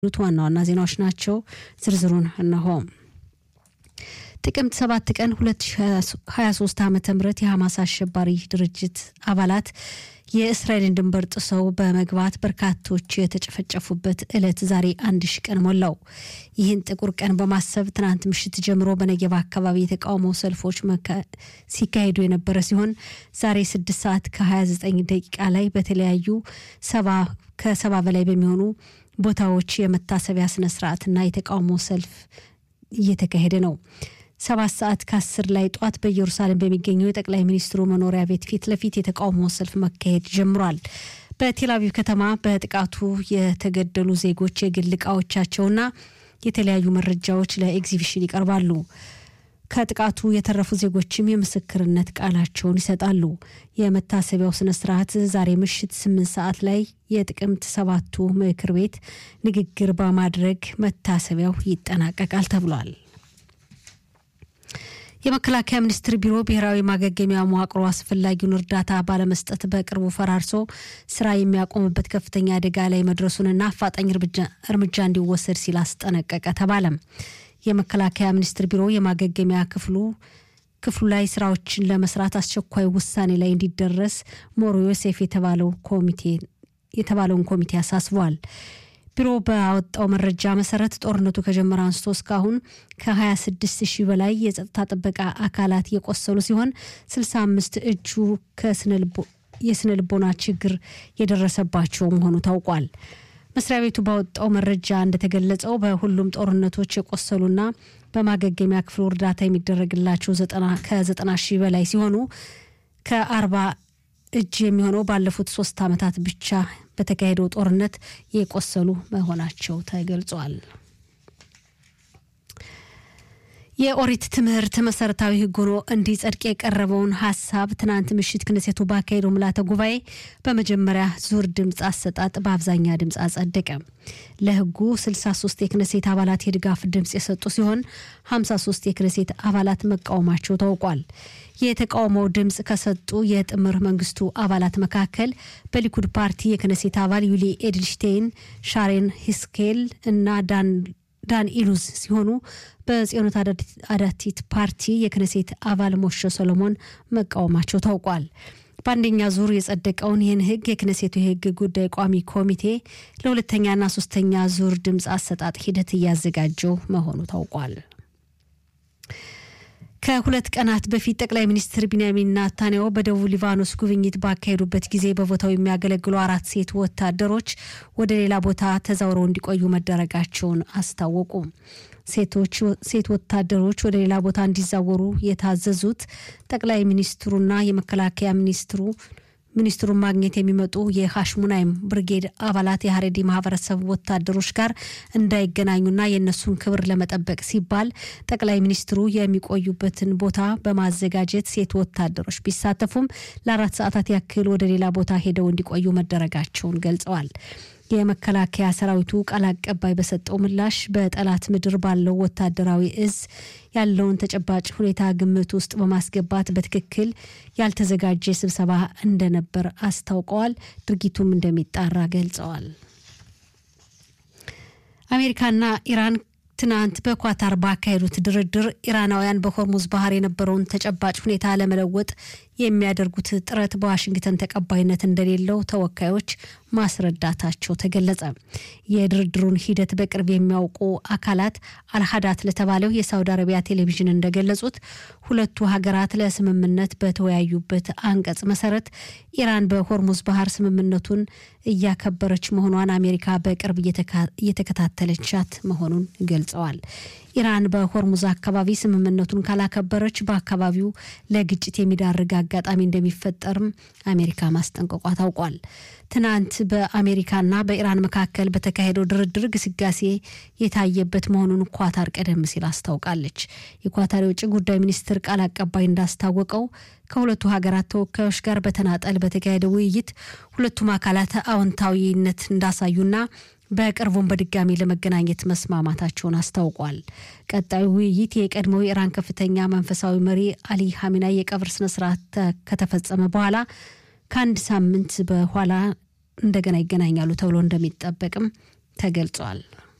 ሉት ዋና ዋና ዜናዎች ናቸው። ዝርዝሩን እነሆ። ጥቅምት 7 ቀን 2023 ዓ ም የሐማስ አሸባሪ ድርጅት አባላት የእስራኤልን ድንበር ጥሰው በመግባት በርካቶች የተጨፈጨፉበት ዕለት ዛሬ አንድ ሺ ቀን ሞላው። ይህን ጥቁር ቀን በማሰብ ትናንት ምሽት ጀምሮ በነገባ አካባቢ የተቃውሞ ሰልፎች ሲካሄዱ የነበረ ሲሆን ዛሬ 6 ሰዓት ከ29 ደቂቃ ላይ በተለያዩ ከሰባ በላይ በሚሆኑ ቦታዎች የመታሰቢያ ስነስርዓትና የተቃውሞ ሰልፍ እየተካሄደ ነው። ሰባት ሰዓት ከአስር ላይ ጧት በኢየሩሳሌም በሚገኘው የጠቅላይ ሚኒስትሩ መኖሪያ ቤት ፊት ለፊት የተቃውሞ ሰልፍ መካሄድ ጀምሯል። በቴል አቪቭ ከተማ በጥቃቱ የተገደሉ ዜጎች የግል እቃዎቻቸውና የተለያዩ መረጃዎች ለኤግዚቢሽን ይቀርባሉ። ከጥቃቱ የተረፉ ዜጎችም የምስክርነት ቃላቸውን ይሰጣሉ። የመታሰቢያው ስነ ስርዓት ዛሬ ምሽት ስምንት ሰዓት ላይ የጥቅምት ሰባቱ ምክር ቤት ንግግር በማድረግ መታሰቢያው ይጠናቀቃል ተብሏል። የመከላከያ ሚኒስቴር ቢሮ ብሔራዊ ማገገሚያ መዋቅሮ አስፈላጊውን እርዳታ ባለመስጠት በቅርቡ ፈራርሶ ስራ የሚያቆምበት ከፍተኛ አደጋ ላይ መድረሱንና አፋጣኝ እርምጃ እንዲወሰድ ሲል አስጠነቀቀ ተባለም። የመከላከያ ሚኒስቴር ቢሮ የማገገሚያ ክፍሉ ክፍሉ ላይ ስራዎችን ለመስራት አስቸኳይ ውሳኔ ላይ እንዲደረስ ሞሮ ዮሴፍ የተባለው ኮሚቴ የተባለውን ኮሚቴ አሳስቧል። ቢሮ ባወጣው መረጃ መሰረት ጦርነቱ ከጀመረ አንስቶ እስካሁን ከ26 ሺህ በላይ የጸጥታ ጥበቃ አካላት የቆሰሉ ሲሆን 65 እጁ የስነ ልቦና ችግር የደረሰባቸው መሆኑ ታውቋል። መስሪያ ቤቱ ባወጣው መረጃ እንደተገለጸው በሁሉም ጦርነቶች የቆሰሉና በማገገሚያ ክፍሉ እርዳታ የሚደረግላቸው ከዘጠና ሺህ በላይ ሲሆኑ ከአርባ እጅ የሚሆነው ባለፉት ሶስት ዓመታት ብቻ በተካሄደው ጦርነት የቆሰሉ መሆናቸው ተገልጿል። የኦሪት ትምህርት መሰረታዊ ሕግ ሆኖ እንዲጸድቅ የቀረበውን ሀሳብ ትናንት ምሽት ክነሴቱ ባካሄደው ምልዓተ ጉባኤ በመጀመሪያ ዙር ድምፅ አሰጣጥ በአብዛኛ ድምፅ አጸደቀ። ለሕጉ 63 የክነሴት አባላት የድጋፍ ድምፅ የሰጡ ሲሆን 53 የክነሴት አባላት መቃወማቸው ታውቋል። የተቃውሞው ድምፅ ከሰጡ የጥምር መንግስቱ አባላት መካከል በሊኩድ ፓርቲ የክነሴት አባል ዩሊ ኤድልሽቴይን፣ ሻሬን ሂስኬል እና ዳን ዳን ኢሉዝ ሲሆኑ በጽዮኖት አዳቲት ፓርቲ የክነሴት አባል ሞሾ ሰሎሞን መቃወማቸው ታውቋል። በአንደኛ ዙር የጸደቀውን ይህን ህግ የክነሴቱ የህግ ጉዳይ ቋሚ ኮሚቴ ለሁለተኛና ሶስተኛ ዙር ድምፅ አሰጣጥ ሂደት እያዘጋጀው መሆኑ ታውቋል። ከሁለት ቀናት በፊት ጠቅላይ ሚኒስትር ቢንያሚን ናታንያሁ በደቡብ ሊባኖስ ጉብኝት ባካሄዱበት ጊዜ በቦታው የሚያገለግሉ አራት ሴት ወታደሮች ወደ ሌላ ቦታ ተዛውረው እንዲቆዩ መደረጋቸውን አስታወቁ። ሴቶች ሴት ወታደሮች ወደ ሌላ ቦታ እንዲዛወሩ የታዘዙት ጠቅላይ ሚኒስትሩና የመከላከያ ሚኒስትሩ ሚኒስትሩን ማግኘት የሚመጡ የሀሽሙናይም ብርጌድ አባላት የሀሬዲ ማህበረሰብ ወታደሮች ጋር እንዳይገናኙና የእነሱን ክብር ለመጠበቅ ሲባል ጠቅላይ ሚኒስትሩ የሚቆዩበትን ቦታ በማዘጋጀት ሴት ወታደሮች ቢሳተፉም ለአራት ሰዓታት ያክል ወደ ሌላ ቦታ ሄደው እንዲቆዩ መደረጋቸውን ገልጸዋል። የመከላከያ ሰራዊቱ ቃል አቀባይ በሰጠው ምላሽ በጠላት ምድር ባለው ወታደራዊ እዝ ያለውን ተጨባጭ ሁኔታ ግምት ውስጥ በማስገባት በትክክል ያልተዘጋጀ ስብሰባ እንደነበር አስታውቀዋል። ድርጊቱም እንደሚጣራ ገልጸዋል። አሜሪካና ኢራን ትናንት በኳታር ባካሄዱት ድርድር ኢራናውያን በሆርሙዝ ባህር የነበረውን ተጨባጭ ሁኔታ ለመለወጥ የሚያደርጉት ጥረት በዋሽንግተን ተቀባይነት እንደሌለው ተወካዮች ማስረዳታቸው ተገለጸ። የድርድሩን ሂደት በቅርብ የሚያውቁ አካላት አልሀዳት ለተባለው የሳውዲ አረቢያ ቴሌቪዥን እንደገለጹት ሁለቱ ሀገራት ለስምምነት በተወያዩበት አንቀጽ መሰረት ኢራን በሆርሙዝ ባህር ስምምነቱን እያከበረች መሆኗን አሜሪካ በቅርብ እየተከታተለቻት መሆኑን ገልጸዋል። ኢራን በሆርሙዝ አካባቢ ስምምነቱን ካላከበረች በአካባቢው ለግጭት የሚዳርግ አጋጣሚ እንደሚፈጠርም አሜሪካ ማስጠንቀቋ ታውቋል። ትናንት በአሜሪካና በኢራን መካከል በተካሄደው ድርድር ግስጋሴ የታየበት መሆኑን ኳታር ቀደም ሲል አስታውቃለች። የኳታር የውጭ ጉዳይ ሚኒስትር ቃል አቀባይ እንዳስታወቀው ከሁለቱ ሀገራት ተወካዮች ጋር በተናጠል በተካሄደ ውይይት ሁለቱም አካላት አዎንታዊነት እንዳሳዩና በቅርቡም በድጋሚ ለመገናኘት መስማማታቸውን አስታውቋል። ቀጣዩ ውይይት የቀድሞው የኢራን ከፍተኛ መንፈሳዊ መሪ አሊ ሀሚናይ የቀብር ስነስርዓት ከተፈጸመ በኋላ ከአንድ ሳምንት በኋላ እንደገና ይገናኛሉ ተብሎ እንደሚጠበቅም ተገልጿል።